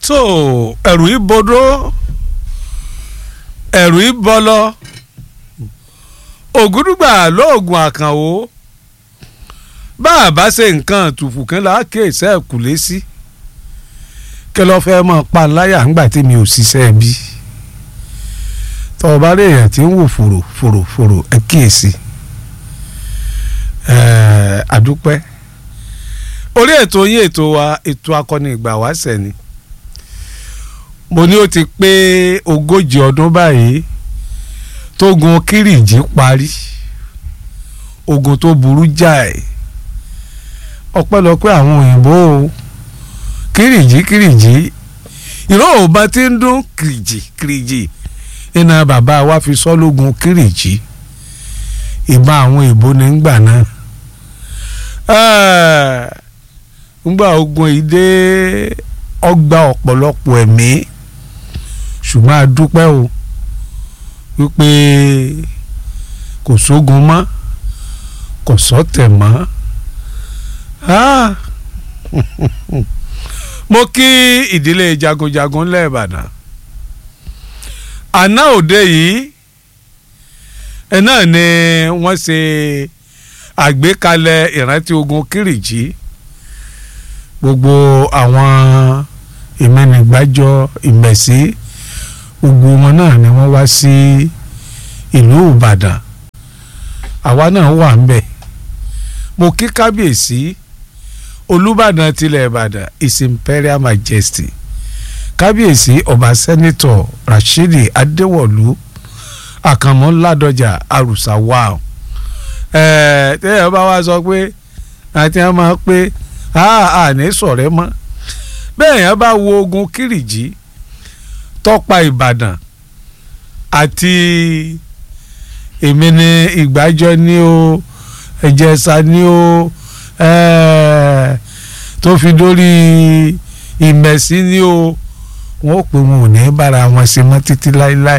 tó ẹ̀rù ìbodò ẹ̀rù ìbọlọ ògúdùgbà lóògùn àkànwò bá a bá ṣe nǹkan tùfù kan láàkè ìṣẹ́ẹ̀kùlé sí kí ló fẹ́ mọ́ pa láyà ńgbà tí mi ò ṣiṣẹ́ bí tọ́ ọ bá rí èèyàn tí ń wò fòrò fòrò fòrò ẹ kíyèsí àdúpẹ́ orí ètò yín ètò wa ètò akọni ìgbà wáṣẹ̀ ni mo ní ó ti pé ogójì ọdún báyìí tógun kírìjì parí ogun tó burú jáì ọpẹ́lọpẹ́ àwọn òyìnbó kírìjì kírìjì ìró òbá tí ń dún kírìjì kírìjì iná bàbá wa fi sọ lógun kírìjì ìbá àwọn ìbò ní gbà náà ngbà ogun yìí dé ọgbà ọ̀pọ̀lọpọ̀ ẹ̀mí ṣùgbọ́n a dúpẹ́ o wípé kò sógun mọ́ kò sọ́tẹ̀ mọ́ mo kí ìdílé jagunjagun lẹ́ẹ̀bàdàn àná òde yìí ẹ náà ni wọ́n ṣe àgbékalẹ̀ ìrántí ogun kírìjì gbogbo àwọn ìmẹ́nìgbàjọ ìmẹ̀sí gbogbo wọn náà ni wọ́n wá sí ìlú ìbàdàn àwa náà wà ń bẹ̀ mo kí kábíyèsí olùbàdàn tilẹ̀ ìbàdàn his imperial majesty kábíyèsí ọba sẹ́nitọ̀ rashidi adéwọ̀lú àkànmọ́ ládọjà àrùsà wà ẹ̀ tẹ́yẹ̀ bá wá sọ pé àti wọn máa pé àní sọ̀rẹ́ mọ́ bẹ́ẹ̀ yẹn bá wo ogun kírìjì tọ́pa ìbàdàn àti èmi ní ìgbàjọ ní o ẹ̀jẹ̀sà ní o tó fi dórí ìmẹ̀sí ní o wọn ò pé wọn ò ní bára wọn ṣe mọ́ títí láéláé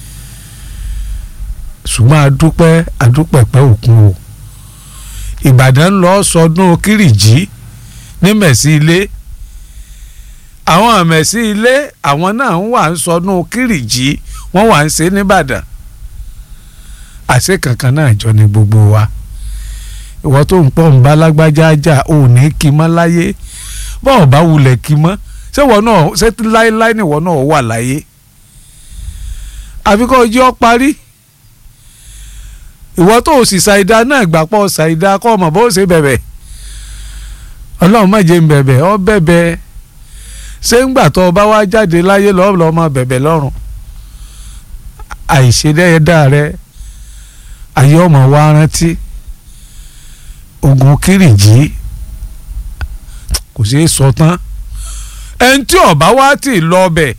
ṣùgbọ́n adúpẹ́ adúpẹ̀pẹ́ òkun o ìbàdàn lọ sọdún kírìjì ní mẹ̀sí ilé àwọn àmẹ̀sí ilé àwọn náà ń wà ń sọdún kírìjì wọ́n wà ń ṣe nìbàdàn àṣẹ kankan náà jọ ní gbogbo wa ìwọ tó ń pọ̀ ń bá lágbájá jà ò ní kí mọ́ láyé bọ́ọ̀ bá wulẹ̀ kí mọ́ ṣé wọ́n náà ṣé láéláé ni wọ́n náà wà láyé àfikọ́ ojú ọ parí ìwọ tó o sì ṣàìdá náà gbà pọ̀ ṣàìdá kọ́ ọmọ bó ṣe bẹ̀bẹ̀ ọlọ́run má jẹ́ ń bẹ̀bẹ̀ ọ bẹ̀bẹ̀ ṣé ń gbà tó o bá wá jáde láyé lọ́ọ́ lọ́ọ́ máa bẹ̀bẹ̀ lọ́rùn àìṣedẹ́yẹdá rẹ ayé ọmọ wa rántí ogun kírìjì kò ṣeé sọ tán ẹni tí ọba wá tì lọ bẹ̀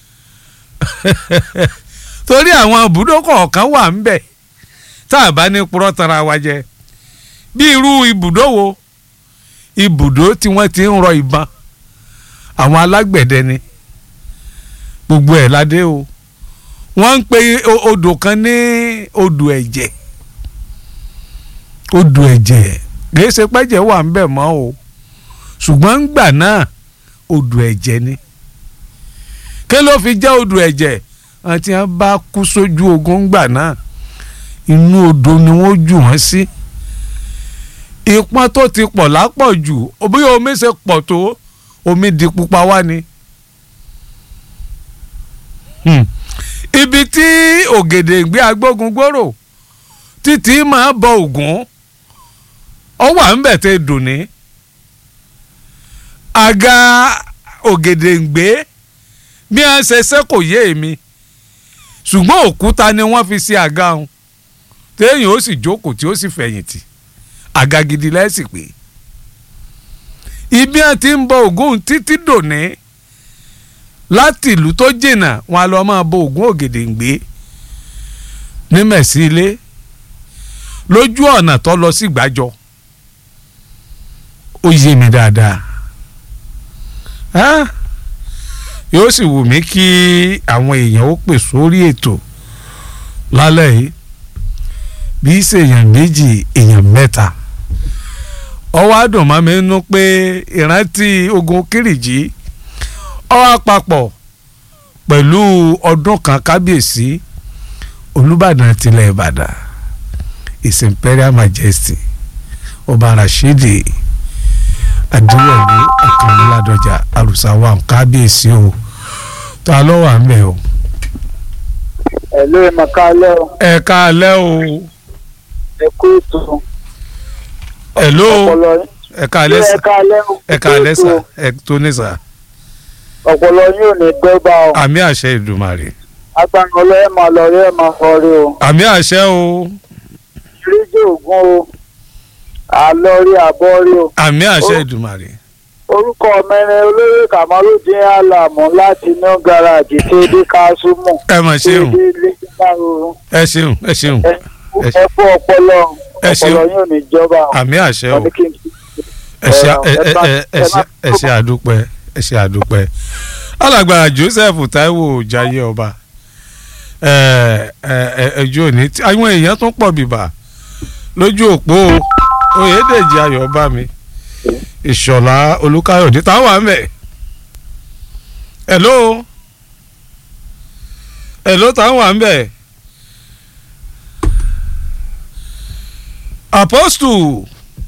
torí àwọn ibùdó kọ̀ọ̀kan wà ń bẹ̀ tá a bá ní purọ́ tara wa jẹ bí irú ibùdó wo ibùdó tí wọ́n ti ń rọ ìbọn àwọn alágbẹ̀dẹ ni gbogbo ẹ̀ ládé o wọ́n ń pe odò kan ní odò ẹ̀jẹ̀ odò ẹ̀jẹ̀ kìí ṣe pẹ́jẹ̀ wà ń bẹ̀ mọ́ o ṣùgbọ́n ńgbà náà odò ẹ̀jẹ̀ ni kí ló fi jẹ́ odò ẹ̀jẹ̀ àti wọn bá kú sójú ogun ńgbà náà inú odò ni wọ́n jù wọ́n sí ìpọ́n tó ti pọ̀ lápọ̀jù bí omi ṣe pọ̀ tó omi di pupa wá ni. ibi tí ògèdèǹgbé agbógun gbòòrò títí máa bọ ògún ọ wà ń bẹ̀ tẹ́ dùn ní. àga ògèdèǹgbé bí wọ́n ṣe ṣe kò yé èmi ṣùgbọ́n òkúta ni wọ́n fi ṣe àga ọ̀hún téèyàn ó sì jókòó tí ó sì fẹ̀yìntì àga gidi lẹ́sìn pé ibi àti ń bọ ògún títí dòní láti ìlú tó jìnnà wọn a lọ máa bọ ògún ògèdèǹgbé ní mẹ̀sí ilé lójú ọ̀nà tó lọ sí gbàjọ ó yé mi dáadáa yóò sì wù mí kí àwọn èèyàn ó pè sórí ètò lálẹ́ yìí bí í ṣe èèyàn méjì èèyàn mẹ́ta ọwọ́ àdùnmọ́ mi nú pé ìrántí ogun kírìjì ó wá papọ̀ pẹ̀lú ọdún kan kábíyèsí olùbàdàn tilẹ̀ ìbàdàn his imperial majesty ọba rashidi adéwọ̀lú akànléládọ́jà àrùsáwà kábíyèsí o ta ló wà ń bẹ̀ o. ẹ ló ẹ máa ká lẹ́ o ẹ káalẹ́ o ẹ kú ètò ẹ ló ọpọlọ ẹ káalẹ́ ẹ sà ká lẹ́ o ẹ káalẹ́ sà ẹ tó ní sà ọpọlọ yín ò ní dọ́gba o àmì àṣẹ ìdùmarè agbára ọlọ́ ẹ máa lọ rí ẹ máa fọ rí o àmì àṣẹ o ríjì ògùn o àlọ́ rí àbọ̀ rí o àmì àṣẹ Ó. ìdùmarè orúkọ mẹ́rin olóyè kàmálùdín àlàmú láti new garage tí dé kásùmù ẹ mà tí ṣeun dé lẹ́gbàrún ẹ ṣeun ẹ ṣeun ẹ fún ọpọlọ Ẹ ṣeun. ọpọlọ yín ò ní jọba o àmì àṣẹ o Wọ́n ní kí n- ẹ ṣe ẹ ẹ bá- ẹ ẹ ẹ ṣe bá- ẹ ṣe àdúpẹ́ ẹ ṣe àdúpẹ́ alàgbà Joseph Taiwo Jaiye ọba ẹ ẹ ẹ ẹjọ òní tí- àwọn èèyàn tún pọ̀ bìbà lójú òpó Oyèdèjì Ayọ̀bámi Ìṣọ̀lá Olúkáyọ̀dé táwọn wà ń bẹ̀ hello hello táwọn wà ń bẹ̀ Apostle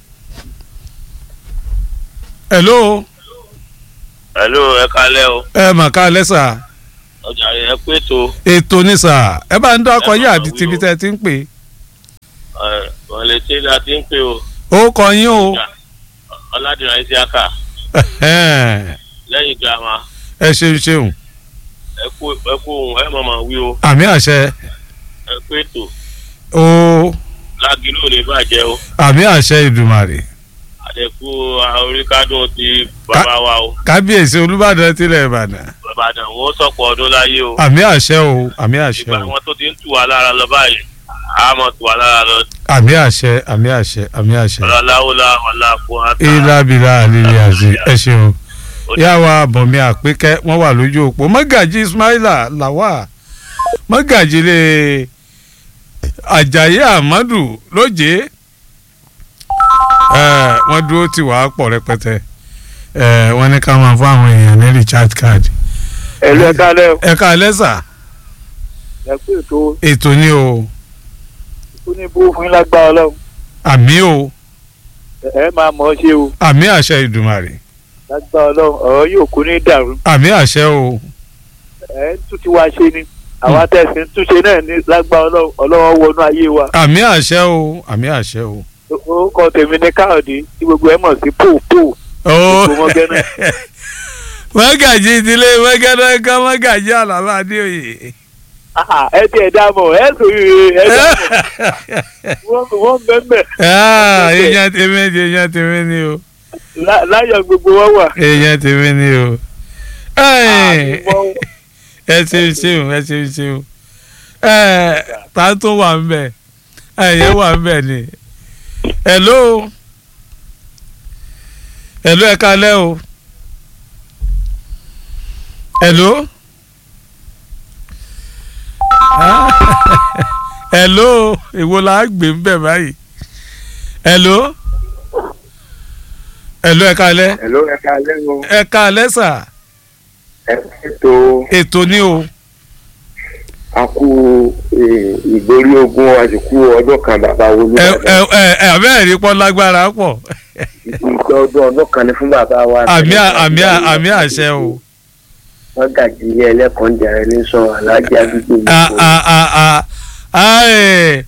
hello hello ẹ kalẹ o ẹ mà ká lẹ́sà ọjà ẹ pé tó ètò ní sà ẹ bá ń dákọ Ẹ yín máa àbí wí tibí o. tẹ́ ẹ ti ń pè ẹ wọn lè ṣe la ti ń pè o ó kọ yín o ọládìrán isiaka Ẹhẹ́n. lẹ́yìn girama ẹ ṣeun ṣeun ẹ kú ẹ kú ohun ẹ mọ̀mọ́ wí o àmì àṣẹ ẹ pé tó o lágìlú ò ní bàjẹ́ o àmì àṣẹ ìdùmàrè àdẹ̀kú oríkádùn ti bàbá wa o kábíyèsí olúbàdàn tilẹ̀ ìbàdàn bàbàdàn wọn sọ̀pọ̀ ọdún láyé o àmì àṣẹ o àmì àṣẹ ìgbà o wọn tó ti ń tù wá lára lọ báyìí a mọ̀ tù wá lára lọ àmì àṣẹ àmì àṣẹ àmì àṣẹ ọlọ́láwọ́lá ọ̀làkùn àtà ìlàbìlà àlìlẹ àṣẹ ẹ ṣeun yàwá àbọ̀mí àpékẹ́ wọ́n wà lójú òpó mọ́gàjì ismaila làwà mọ́gàjì lè àjàyí àmọ́dù lóje ẹ wọ́n dúró tì wá pọ̀ rẹpẹtẹ ẹ wọ́n ní ká máa fún àwọn èèyàn ní recharge card ẹ ló ẹ ká lẹ́ o ẹ ká lẹ́sà ẹ kú ètò ètò ni o ó ní bó fún yín lágbára ọlọ́run àmì o ẹ máa mọ̀ ọ́ ṣe o àmì àṣẹ ìdùmarè lágbára ọlọ́run ọ̀rọ̀ yóò kú ní dàrú àmì àṣẹ o ẹ ń tún ti wá ṣe ni àwa tẹ̀sí ń túnṣe náà ní lágbára ọlọ́run ọlọ́run wọnú ayé wa àmì àṣẹ o àmì àṣẹ o. orúkọ tèmi ní káyọ̀dé tí gbogbo ẹ mọ̀ sí pòpò ó Ètò mọ́gánná. mọ́gàjì ìdílé mọ́gàjì kan mọ́gàjì àlàbà adéoyè. Ah, ẹ tiẹ̀ dá mọ̀ ẹ sòrí ẹ dá mọ̀ wọ́n wọ́n bẹ́ẹ̀ Ah, èèyàn tèmi ni èèyàn tèmi ni o láyọ̀ gbogbo wọn wà. èèyàn tèmi ni o. Ẹ́ẹ̀, àmọ́ ẹ ṣeun ṣeun ẹ ṣeun ṣeun ẹ ta tó wà ń bẹ ẹyẹ wà ń bẹ ni hello hello ẹ kalẹ́ o hello Ah, hello èwo la gbé ń bẹ báyìí hello hello ẹ kalẹ́ Hello, ẹ káalẹ́ o. ẹ kalẹ́ sà ẹ ètò ètò ni o. àkú ìgbórí ogun àsìkò ọdún kan bàbá ẹ Olúbàdàn. ẹ ẹ ẹ abẹ́rẹ́ rí pọ́n lágbára pọ̀ ìgbà ọdún ọdún kan ní fún bàbá wa. àmì àmì àmì àṣẹ o wọ́n gàjí ilé ẹlẹ́kọ̀ọ́ ń jẹrẹ ní sọ aláàjì àdúgbò mi. a a a a a ẹ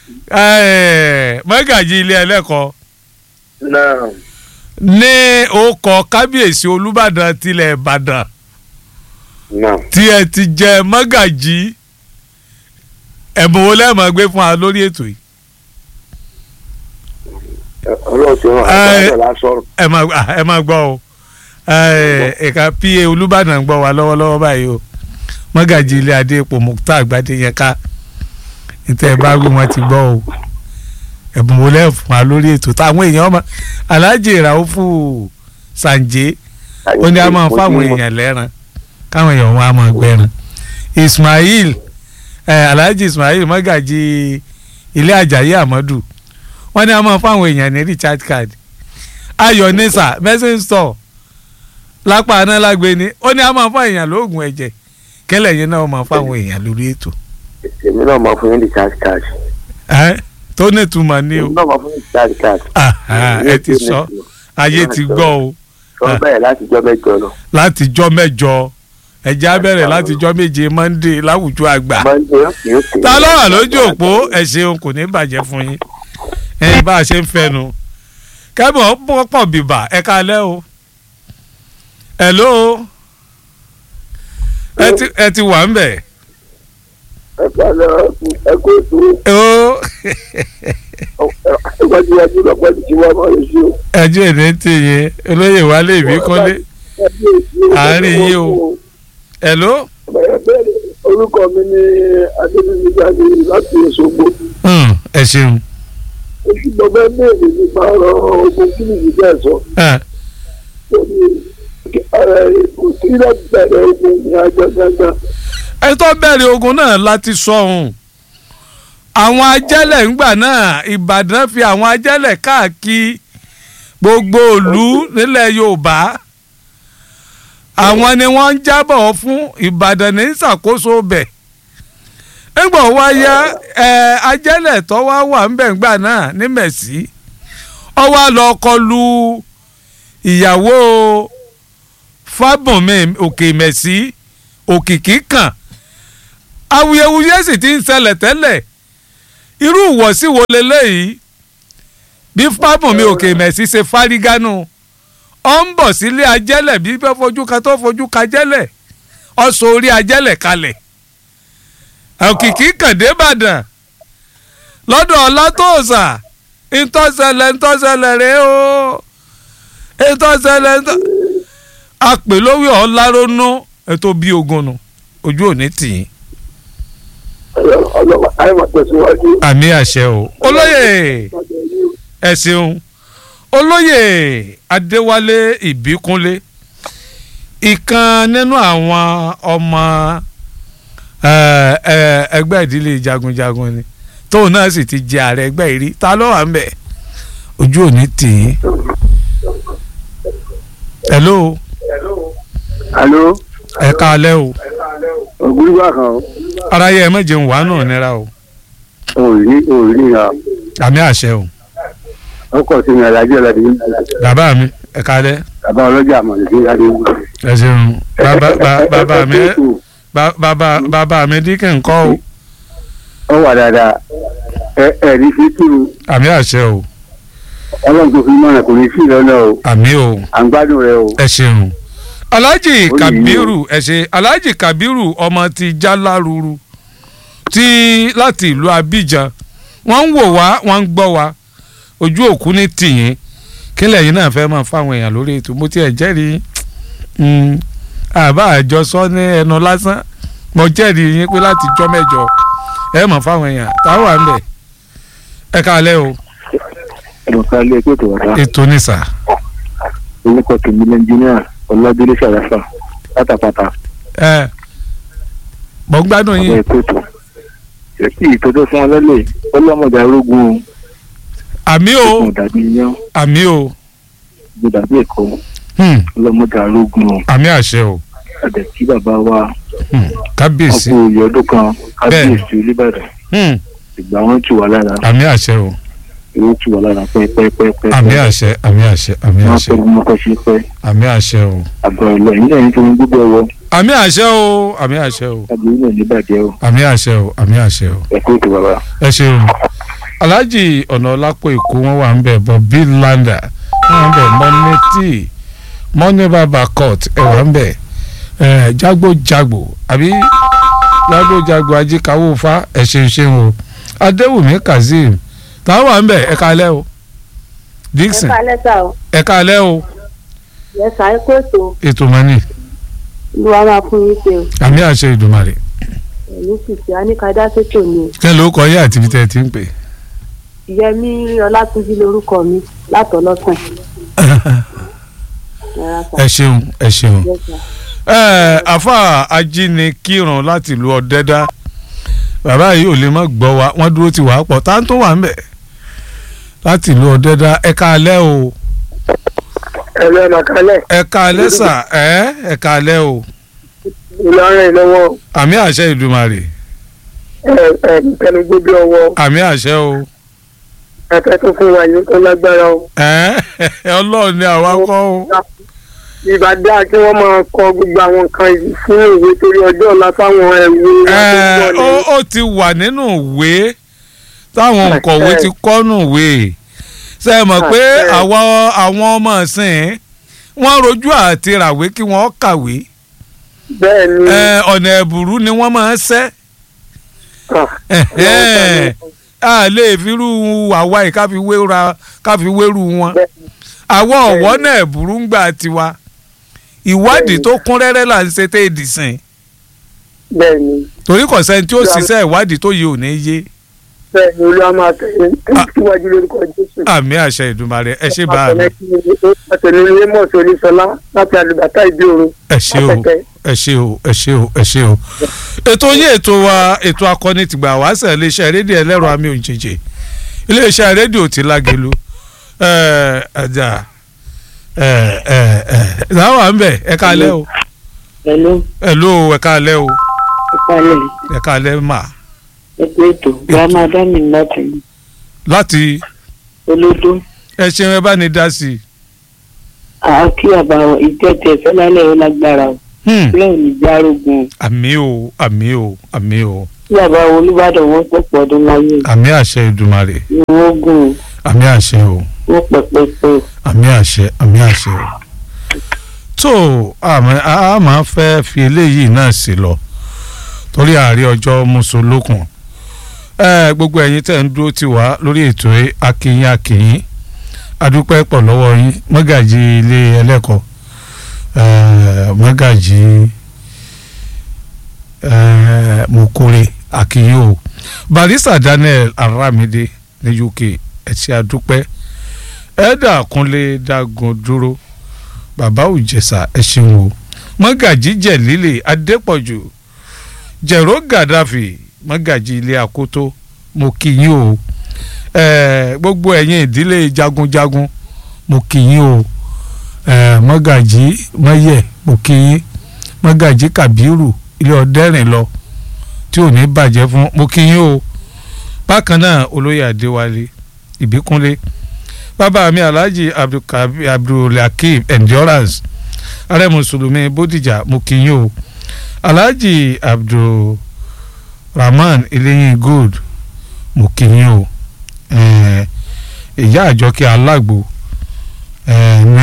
ẹ mọ́gàjì ilé ẹlẹ́kọ̀ọ́ náà ní orúkọ kábíyèsí olúbàdàn tilẹ̀ ìbàdàn náà tí ẹ ti jẹ mọ́gàjì ẹ̀bùn wo lẹ́ẹ̀mọ́ gbé fún wa lórí ètò yìí ọlọ́ọ̀tì wọn Ẹ- àtàwọn lásọ̀rọ̀. ẹ máa ẹ máa gbọ́ o ẹ̀ka pa olùbàdàn gbọ́ wa lọ́wọ́lọ́wọ́ báyìí o mọ́gàjì ilé adé epo mukta àgbàdé yẹn ká níta ẹ bá wí wọn ti gbọ́ o ẹ̀bùn wo lẹ́ẹ̀ fún wa lórí ètò táwọn èèyàn ọmọ aláàjì ìràwọ̀fù sànjẹ́ ó ní a máa fáwọn èèyàn lẹ́ran káwọn èèyàn wọn a máa gbẹ́ran Ismail eh, Alhaji Ismail mọ́gàjì ilé Àjàyí Àmọ́dù wọ́n ní a máa fáwọn èèyàn ní recharge card ayọ̀ nisa message store lápá aná lágbe ni ó ní a máa fún èèyàn lóògùn ẹ̀jẹ̀ kẹ́lẹ̀ yẹn náà máa fáwọn èèyàn lórí ètò èmi náà máa fún yín recharge card. Ẹ́, tó nítumọ̀ ní o èmi náà máa fún yín recharge card. Aha, ẹ ti sọ ayé ti gbọ́ o sọ bẹ́ẹ̀ láti jọ́ mẹ́jọ lọ. látijọ́ mẹ́jọ ẹ̀jẹ̀ á bẹ̀rẹ̀ látijọ́ méje Monday láwùjọ àgbà Monday yóò pè é. ta ló wà lójú òpó ẹ ṣeun kò ní bàjẹ́ fún yín ẹ̀yin bá a ṣe ń fẹnu kẹ́bọ̀ pọ̀ bìbà ẹ kalẹ́ o hello ẹ ti ẹ ti wà ń bẹ̀ ẹ kálẹ̀ ẹ kó ètò ó ìwájúwájú lọ́pọ̀ ti wá máa lè ṣe o. ẹjọ́ ìní ti yín olóyè wálé ìbí kọ́lé Àárín yín o. hello orúkọ mi ni adébíyí jáde láti Òṣogbo Hmm, ẹ ṣeun oṣù gbọgbẹ béèrè nípa ọ̀rọ̀ ogun kí nìyí bẹ́ẹ̀ sọ Ah, kò sí láti bẹ̀rẹ̀ ogun ní agbẹgbẹgbẹ ẹ tó bẹ̀rẹ̀ ogun náà láti sọ ohun àwọn ajẹ́lẹ̀ ńgbà náà Ìbàdàn fi àwọn ajẹ́lẹ̀ káàkiri gbogbo ìlú nílẹ̀ Yorùbá àwọn ni wọ́n ń jábọ̀ fún Ìbàdàn ní ìṣàkóso bẹ̀ nígbà wá yá ẹ ajẹ́lẹ̀ tó wá wà ń bẹ̀ ńgbà náà ní Mẹ̀sí ó wá lọ kọlu ìyàwó Fábùnmi Òkè Mẹ̀sí òkìkí kan awuyewuye sì ti ń ṣẹlẹ̀ tẹ́lẹ̀ irú ìwọ̀sí wo leléyìí bí Fábùnmi Òkè Mẹ̀sí ṣe fárígánú ọ ń bọ̀ sílé ajẹ́lẹ̀ bí bẹ́ẹ̀ fojú ka tó fojú ka jẹ́lẹ̀ ọ sọ orí ajẹ́lẹ̀ kalẹ̀ òkìkí kàndé Ìbàdàn lọ́dọ̀ ọlátòòsà ntọ́sẹ̀lẹ̀ ntọ́sẹ̀lẹ̀ rẹ o ntọ́sẹ̀lẹ̀ ntọ́ àpè lówí ọ̀làrónú ètò bíi ogun nù ojú òní tì í. ọlọ́wà àìmọ̀ tẹ̀síwájú. àmì àṣẹ o olóyè ẹ ṣeun olóyè adéwálé ìbíkúnlé ìkan nínú àwọn ọmọ ẹ, ẹ, ẹgbẹ́ ìdílé jagunjagun ni tóun náà sì ti jẹ ààrẹ ẹgbẹ́ ìrí ta ló wà ń bẹ̀ ojú òní tì í. hello alo ẹ káalẹ́ o ògúrúgbà kan aráyé ẹ méje ń wà náà nira o òrí òrí ha àmì àṣẹ o ọkọ̀ sí mi alájọ́ ọ̀làdì bàbá mi ẹ káalẹ́ bàbá ọlọ́jà àmọ̀lẹ́dí adé ẹ ṣeun bàbá bàbá- bàbá mi Ba- bàbá bàbá mi díkì ńkọ́ o ọ wà dáadáa ẹ ẹ ní fi kí o àmì àṣẹ o ọlọ́run tó fi mọ̀ràn kò ní sí lọ́nà o àmì o à ń gbádùn rẹ o ẹ ṣeun alhaji Ó yìí kabiru ẹ ṣe alhaji kabiru ọmọ ti jaláruru ti láti ìlú abidjan wọ́n ń wò wá wọ́n ń gbọ́ wá ojú òkú ní tìyín kílẹ̀ yìí náà fẹ́ máa fáwọn èèyàn lórí ètò mo tiẹ̀ jẹ́rìí mm, àbá àjọsọ ní ẹnu lásán mo jẹ́rìí yín pé láti jọ́ mẹ́jọ ẹ mọ̀ fáwọn èèyàn táwọn wà ń bẹ̀ ẹ káalẹ́ o ẹ̀rọ ká lé ẹgbẹ́ tó wà dá ètò ní sà orúkọ tèmi ní ẹnjíníà ọlọ́dúnlé ṣàlàfà pátápátá ẹ mọ̀ ń gbádùn ọ̀rọ̀ yín ẹ̀kọ́ tó èsì ìtọ́jú fún ọlọ́lẹ̀ ọlọ́mọdé arógun àmì o o dàbí iyán àmì o o dàbí ẹ̀kọ́ hmm, ọlọ́mọdé arógun o àmì àṣẹ o àdẹ̀ kí bàbá wa hmm, kábíyèsí ọkọ̀ òye ọdún kan kábíyèsí olúbàdàn hmm, ìgbà wọn tù wá lára àmì àṣẹ o owó tù wá lára pẹ́ẹ́pẹ́ẹ́pẹ́ àmì àṣẹ àmì àṣẹ àmì wọn àṣẹ pẹ́ bí mọ́kọ́ ṣe pẹ́ àmì àṣẹ o àgbà ìlọ yìí lẹ́yìn tó ń gbogbo ẹ̀wọ̀ àmì àṣẹ o àmì àṣẹ o àgbà yìí náà níbàjẹ́ o àmì àṣẹ o àmì àṣẹ o ẹ̀kọ́ ètò bàbá. ẹ ṣeun alhaji ọ̀nà ọlápọ̀ èkó wọn wà ń bẹ̀ bọ̀ bill landa wọn wà ń bẹ̀ mọ́ní tí mọ́ní bàbá court ẹ̀ wà ń bẹ̀ ẹ̀ jágbójàgbò àbí jágbójàgbò ajíkàwọ́ fa ẹ̀ ṣeun ṣeun o adéwùmí kazeem táwọn wà ń bẹ̀ ẹ̀ kalẹ́ o dixon ẹ kálẹ́ sà o ẹ̀ kalẹ́ o yẹ sà ẹ kó ètò ètò mọ́ni ìlú wa máa fún yín ṣe o àmì àṣẹ ìdùmarè ẹ̀mí sì ṣe àníkàdá ṣètò ni o kẹ́ ló kọ́ yé àti ibi tẹ́ ẹ ti ń pè. yẹmí ọlátúnjí lórúkọ mi látọlọsàn ẹ̀rọ sà ẹ ṣeun ẹ ṣeun. yẹ sà ẹ àfa ajínikírun láti ìlú ọ̀dẹ́dá bàbá yìí ò lè má gbọ́ wa wọ́n dúró ti wà á pọ̀ tá à ń tó wà ń bẹ̀ láti ìlú ọ̀dẹ́dá ẹ káalẹ́ o ẹ̀rọ ẹ̀màkálẹ̀ ẹ káalẹ́ sà ẹ ẹ káalẹ́ o ìlọrin ìlọ́wọ́ àmì àṣẹ ìdùmarè ẹ̀ ẹ̀ tẹnugbó bí ọwọ́ àmì àṣẹ o ẹ̀fẹ́ tó fún wa yìí tó lágbára o. ẹ ọlọ́run ni àwa kọ́ o ìbá dáa kí wọ́n máa kọ gbogbo àwọn nǹkan yìí fún ìwé torí ọjọ́ ọ̀la fáwọn ẹ̀wù ẹ ó ó ti wà nínú ìwé táwọn òǹkọ̀wé ti kọ́nù ìwé ṣe é mọ̀ pé àwọn àwọn ọmọ ìsìn wọ́n rojú àti ràwé kí wọ́n kàwé bẹ́ẹ̀ ni ẹ, ọ̀nà ẹ̀bùrú ni wọ́n máa ń ṣẹ́ ah, a lè firú àwa yìí ká fi wéra ká fi wérú wọn àwọn ọ̀wọ́ náà ẹ̀bùrú ń gbà tiwa ìwádìí tó kún rẹ́rẹ́ là ń ṣe tẹ́ èdè sìn bẹ́ẹ̀ ni torí kò sẹ́ni tí ó ṣiṣẹ́ ìwádìí tó yẹ ò ní yé bẹ́ẹ̀ ni olúwa máa tẹ̀lé síwájú lórúkọ jésù. àmì àṣẹ ìdùmarè ẹ ṣe bá mi àtẹ̀lé ilé mọ̀ọ́sí oníṣọlá láti àlùbátà ìdí òru ẹ ṣe o ẹ ṣe o ẹ ṣe o ẹ ṣe o ètò yín ètò wa ètò akọni tìgbà wá sẹ iléeṣẹ́ rédíò ẹlẹ́rọ àmì òjèjì iléeṣẹ́ rédíò ti lágelu ẹ ẹjà ẹ ẹ ẹ sáwà ń bẹ ẹ káalẹ́ o Hello, ẹ ló ẹ káalẹ́ o ìpalẹ̀ ẹ káalẹ́ mà ẹgbẹ́ ètò grandma dami láti láti olódó ẹ ṣeun ẹ bá ní dá sí i. àákí àbáwọ̀ ìjẹ́tẹ̀ fẹ́lálẹ̀ ó lágbára o Hmm, bẹ́ẹ̀ ní járógun àmì o àmì o àmì o tí àbáwọ̀ olúbàdàn wọn pọ̀pọ̀ ọdún láyé àmì àṣẹ ìdùmarè ni wọ́n gùn àmì àṣẹ o. wọ́n pẹ̀pẹ̀pẹ̀ àmì àṣẹ àmì àṣẹ o. tó àmì a máa fẹ́ fi eléyìí náà sí lọ torí ààrẹ ọjọ́ mùsùlùkùn ẹ gbogbo ẹ̀yin tẹ̀ ń dúró tì wá lórí ètò yìí, akínyìn akínyìn adúpẹ́ pọ̀ lọ́wọ́ yín mọ́gàjì ilé ẹlẹ́kọ̀ọ́ ẹ, mọ́gàjì ẹ, mokore akínyìn o barista Daniel Aramide ní UK ẹ ṣé adúpẹ́ ẹ̀ẹ́dà kúnlé dágun dúró bàbá òjẹsà ẹ ṣeun o mọ́gàjí jẹ̀lílẹ̀ adépọ̀jù jẹ̀rọ gàdáfì mọ́gàjí ilé àkótó mo kí yín o ẹ̀ẹ́ gbogbo ẹ̀yin ìdílé jagunjagun mo kí yín o ẹ̀ẹ́ mọ́gàjí mọ́yẹ̀ mo kí yín mọ́gàjí kàbírù ilé ọ̀dẹ́rìn lọ tí ò ní bàjẹ́ fún mo kí yín o bákan náà olóyè adéwálé ìbíkúnlé bàbá mi alhaji abdulkabi abdulhakeem endurance ààrẹ mùsùlùmí bódìjà mo kí yín o alhaji abdulrahman eléyìn gold mo kí yín o eh, ìyá àjọkẹ́ alágbo eh, ní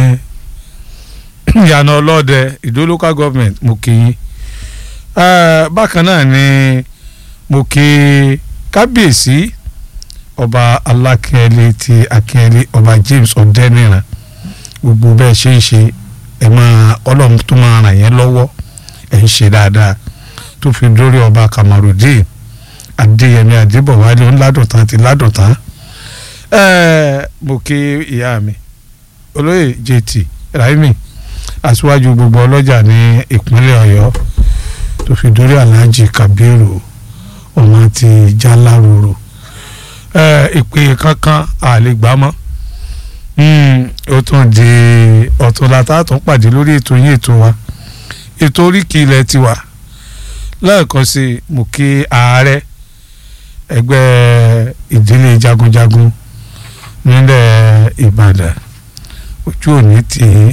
ìyànà ọlọ́dẹ ìdó local government mo kí yín Eh, bákan náà ni mo kí kábíyèsí ọba alákẹ́lẹ́ ti akẹ́lẹ́ ọba James ọ̀dẹ́nìràn gbogbo bẹ́ẹ̀ ṣe ń ṣe ẹ̀ máa ọlọ́run tó máa ràn yẹn lọ́wọ́ ẹ̀ ń ṣe dáadáa tó fi dórí ọba Kamarudin Adéyẹmí Adébọ̀wálé ńládọ̀tán àti ládọ̀tán ẹ̀ẹ́ mo kí ìyá mi olóyè JT Raimi aṣíwájú gbogbo ọlọ́jà ní ìpínlẹ̀ Ọ̀yọ́ tó fi dórí Alhaji Kabiru ọmọ ti Jaláròrò ìpè kankan àlegbámọ́ ó tún di ọ̀túnla tá a tún pàdé lórí ètò yín ètò wa ètò oríkì ilẹ̀ tiwa lẹ́ẹ̀kan sí i mo kí ààrẹ ẹgbẹ́ ìdílé jagunjagun nílẹ̀ Ìbàdàn ojú òní tì í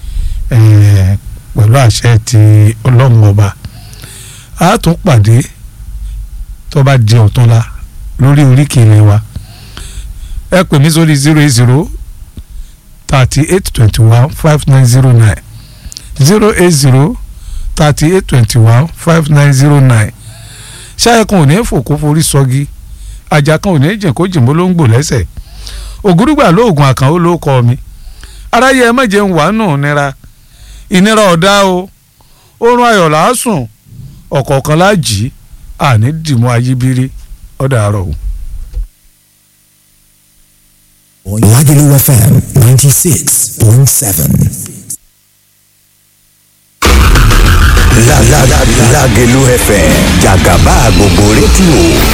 pẹ̀lú àṣẹ ti ọlọ́run ọba a tún pàdé tó bá di ọ̀túnla lórí oríkì ilé wa ẹ pè mí sórí zero eight zero thirty eight twenty one five nine zero nine zero eight zero thirty eight twenty one five nine zero nine ṣáà kan ò ní fòkó forí sọgi ajá kan ò ní jìn kó jìn bó ló ń gbò lẹ́sẹ̀ ògúrúgbà lóògùn àkànó ló kọ́ mi aráyé ẹ má jẹun wàá nù nira ìnira ọ̀dá o oorun ayọ̀ làásùn ọ̀kọ̀ọ̀kan láàjì àní dìmú ayíbírí ọ̀dà àárọ̀ o. Lagelu FM 96.7. Lagelu FM jàgàbá gbogbo rédíò